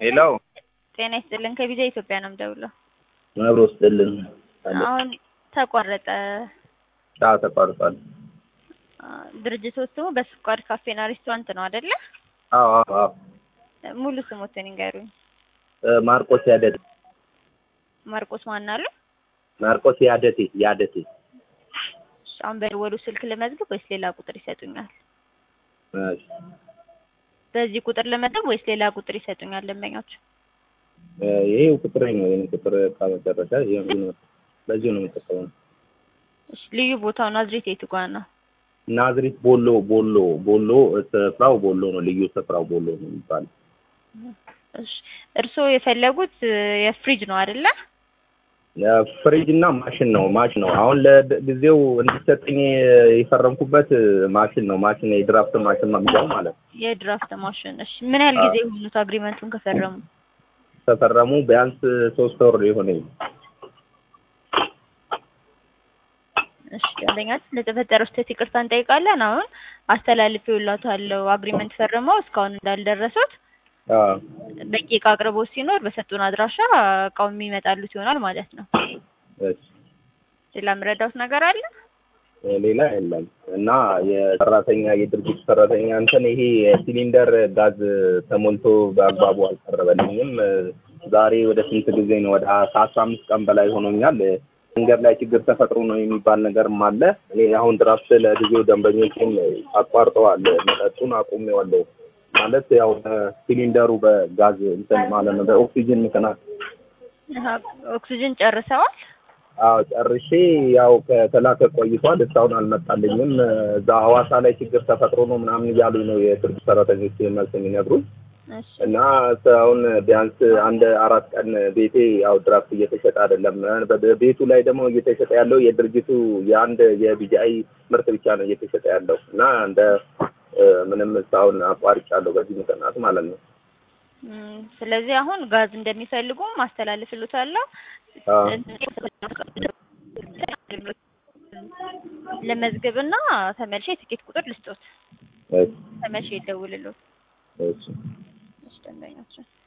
ሌላው ጤና ይስጥልን ከቪዛ ኢትዮጵያ ነው የምደውለው። አብሮ ስጥልን አለ አሁን ተቋረጠ። አዎ ተቋርጧል። አ፣ ድርጅቶች ስሙ በስኳር ካፌና ሬስቶራንት ነው አይደለ? አዎ አዎ አዎ ሙሉ ስሞትን ይንገሩኝ። እ፣ ማርቆስ ያደቴ ማርቆስ ማን አሉ? ማርቆስ ያደቴ ያደቴ እሺ፣ አሁን በደወሉ ስልክ ልመዝግብ ወይስ ሌላ ቁጥር ይሰጡኛል? እሺ በዚህ ቁጥር ልመዝግብ ወይስ ሌላ ቁጥር ይሰጡኛል ደንበኞች? እ፣ ይሄው ቁጥሬ ነው። ይሄን ቁጥር ከመጨረሻ ይሄው ነው። በዚሁ ነው የምጠቀመው። እሺ፣ ልዩ ቦታው ናዝሬት የቱ ጋር ነው? ናዝሪት ቦሎ ቦሎ ቦሎ ስፍራው ቦሎ ነው። ልዩ ስፍራው ቦሎ ነው የሚባለው። እሺ፣ እርስዎ የፈለጉት እ፣ የፍሪጅ ነው አይደለ? ፍሪጅ እና ማሽን ነው ማሽን ነው። አሁን ለጊዜው እንዲሰጠኝ የፈረምኩበት ማሽን ነው። ማሽን የድራፍት ማሽን መግዛው ማለት ነው። የድራፍት ማሽን። እሺ፣ ምን ያህል ጊዜ የሆኑት አግሪመንቱን ከፈረሙ? ተፈረሙ ቢያንስ ሶስት ወር የሆነኝ እሺ ደንበኛችን ለተፈጠረው ስህተት ይቅርታ እንጠይቃለን። አሁን አስተላልፌውላታለሁ አግሪመንት ፈርመው እስካሁን እንዳልደረሱት አዎ በቂ እቃ አቅርቦት ሲኖር በሰጡን አድራሻ እቃው የሚመጣሉት ይሆናል ማለት ነው። እሺ ሌላ የምረዳውት ነገር አለ? ሌላ የለም እና የሰራተኛ የድርጅት ሰራተኛ እንትን ይሄ የሲሊንደር ጋዝ ተሞልቶ በአግባቡ አልቀረበልኝም። ዛሬ ወደ ስንት ጊዜ ነው? ወደ ከአስራ አምስት ቀን በላይ ሆኖኛል። መንገድ ላይ ችግር ተፈጥሮ ነው የሚባል ነገርም አለ። እኔ አሁን ድራፍት ለጊዜው ደንበኞችን አቋርጠዋል። መጠጡን አቁሜዋለሁ ማለት ያው ሲሊንደሩ በጋዝ እንትን ማለት ነው በኦክሲጅን ምክንያት አሀ፣ ኦክሲጅን ጨርሰዋል? አዎ ጨርሼ ያው ከተላከ ቆይቷል። እስካሁን አልመጣልኝም። እዛ ሐዋሳ ላይ ችግር ተፈጥሮ ነው ምናምን እያሉኝ ነው የድርጅት ሰራተኞች መልስ የሚነግሩኝ እሺ እና አሁን ቢያንስ አንድ አራት ቀን ቤቴ ያው ድራፍት እየተሸጠ አይደለም። በ- ቤቱ ላይ ደግሞ እየተሸጠ ያለው የድርጅቱ የአንድ የቢጂአይ ምርት ብቻ ነው እየተሸጠ ያለው እና እንደ እ፣ ምንም እስካሁን አቋርጫለሁ በዚህ ምክንያት ማለት ነው። እም፣ ስለዚህ አሁን ጋዝ እንደሚፈልጉ ማስተላለፍልዎታለሁ። አዎ ለመዝገብና ተመልሼ የትኬት ቁጥር ልስጦት። እሺ ተመልሼ ይደውልልዎት። እሺ እሺ ደንበኛችን